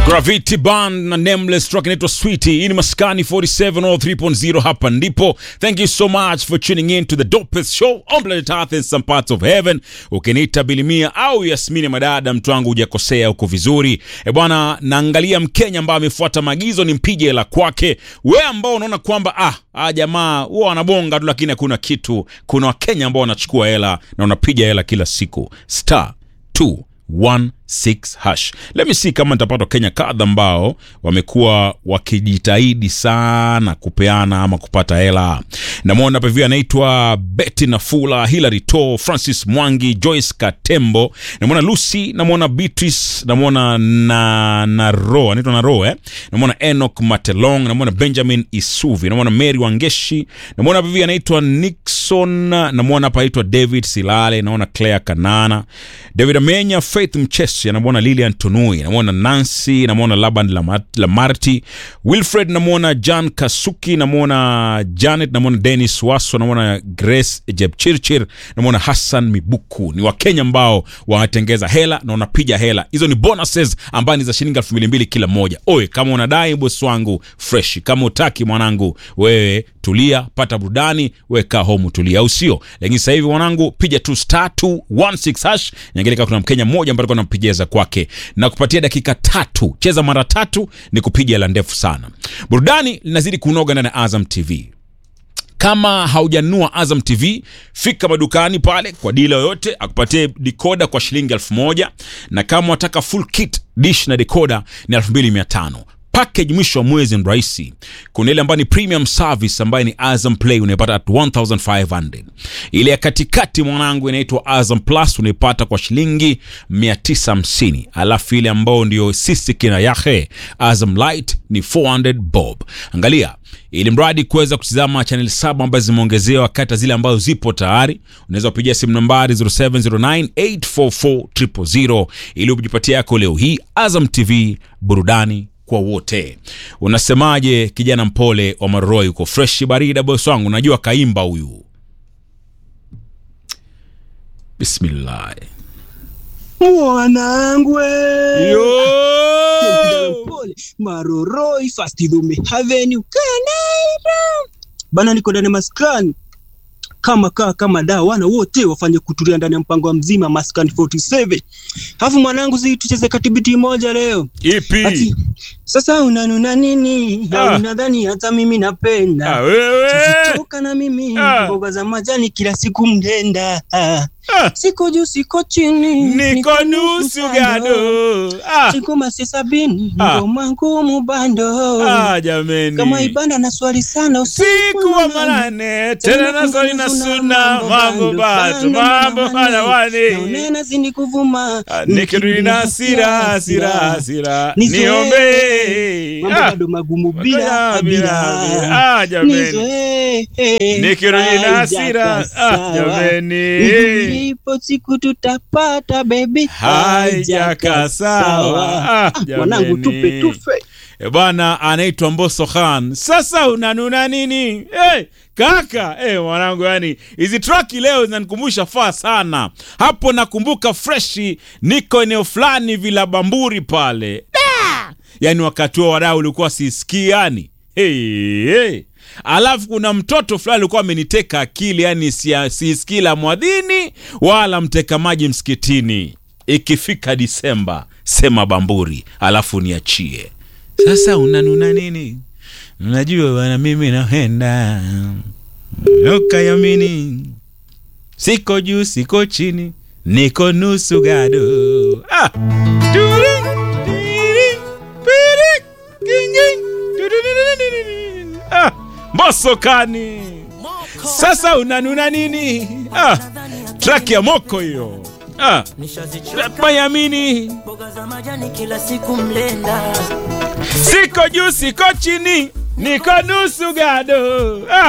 Gravity Band na Nameless track inaitwa Sweetie. Hii ni Maskani 47 or 3.0 hapa ndipo. Thank you so much for tuning in to the dopest show on planet Earth in some parts of heaven. Ukiniita Bilimia au Yasmini Madada, mtu wangu hujakosea, uko vizuri. E bwana, naangalia Mkenya ambaye amefuata maagizo ni mpige hela kwake. We ambao unaona kwamba ah, ah jamaa huwa wanabonga tu lakini hakuna kitu. Kuna Wakenya ambao wanachukua hela na wanapiga hela kila siku. Star 216 hash. Let me see kama nitapata Kenya kadha ambao wamekuwa wakijitahidi sana kupeana ama kupata hela. Namwona hapa hivi anaitwa Betty Nafula, Hilary To, Francis Mwangi, Joyce Katembo, namwona Lucy, namwona Beatrice, namwona na Naro, anaitwa Naro eh? Namwona Enoch Matelong, namwona Benjamin Isuvi, namwona Mary Wangeshi, namwona hapa hivi anaitwa Nixon, namwona hapa anaitwa David Silale, naona Claire Kanana, David Amenya, Faith Mchesi, namwona Lilian Tunui, namwona Nancy, namwona Laban Lamat- Lamarti, Wilfred, namwona Jan Kasuki, namwona Janet, namwona Dennis Waso, namwona Grace Jepchirchir, namwona Hassan Mibuku. Ni Wakenya ambao wanatengeza hela na wanapiga hela. Hizo ni bonuses ambazo ni za shilingi elfu mbili mbili kila moja. Oye, kama unadai bosi wangu fresh, kama utaki mwanangu, wewe tulia, pata burudani, weka home tulia, au sio? Lakini sasa hivi mwanangu, piga tu star 216 hash, niangalia kuna Mkenya mmoja ambaye alikuwa anampigia kwake na kupatia dakika tatu, cheza mara tatu, ni kupiga hela ndefu sana. Burudani linazidi kunoga ndani ya Azam TV kama haujanunua Azam TV fika madukani pale kwa dila yoyote akupatie dikoda kwa shilingi elfu moja na kama wataka full kit dish na dikoda ni elfu mbili mia tano package mwisho wa mwezi ni rahisi kuna ile ambayo ni premium service ambayo ni azam play unaipata at 1500 ile ya katikati mwanangu inaitwa azam plus unaipata kwa shilingi 950 alafu ile ambayo ndio sisi kina yahe azam light ni 400 bob angalia ili mradi kuweza kutizama chanel saba ambazo zimeongezewa kati ya zile ambazo zipo tayari unaweza kupigia simu nambari 0709844000 ili ujipatie yako leo hii azam tv burudani kwa wote unasemaje kijana mpole wa maroroi uko freshi barida bos wangu najua kaimba huyu bismillah mwanangu we. Yo! Pole, maroroi fastidume haveni ukanaira bana niko ndani ya maskani kama kaa kama da wana wote wafanye kutulia ndani ya mpango wa mzima maskani 47 alafu mwanangu zi tucheze katibiti moja leo ipi ati sasa unanuna nini Ah. na unadhani hata mimi napenda Ah, wewe toka na mimi Ah. mboga za majani kila siku mndenda ah. Ah. siko juu siko chini niko nusu gado ah, siku masi sabini Ah. ngoma ngumu bando ah, jameni kama ibanda na swali sana siku wa manane tena nasali na suna mambo batu mambo halawani naonena zini kuvuma Ah, nikirudi na hasira hasira hasira Nizoe. niombe mambo Ah, bado magumu bila, bila bila, bila bila. Ah, jameni Nizoe. nikirudi na hasira Haijaka ah, sawa. jameni Ipo siku tutapata baby haijaka sawa Ah, mwanangu tupe jameni. tufe E bwana anaitwa Mbosso Khan. Sasa unanuna nini? Hey, kaka hey, mwanangu, yani hizi traki leo zinanikumbusha faa sana. Hapo nakumbuka freshi, niko eneo fulani vila Bamburi pale da! Yani wakati huo wadau ulikuwa sisikii yani hey, hey. Alafu kuna mtoto fulani alikuwa ameniteka akili, yani sia- sisikii la mwadhini wala mteka maji msikitini. Ikifika Disemba sema Bamburi, alafu niachie. Sasa unanuna nini? Unajua bwana, mimi naenda ukayamini, siko juu siko chini, niko nusu gado. Ah. Turi, tiri, piri, gingi, tururururururu. Ah. Mbosso kani sasa unanuna nini? Ah. Track ya moko hiyo. Ah. Mayamini mboga za majani kila siku mlenda siko juu siko chini niko nusu gado ah.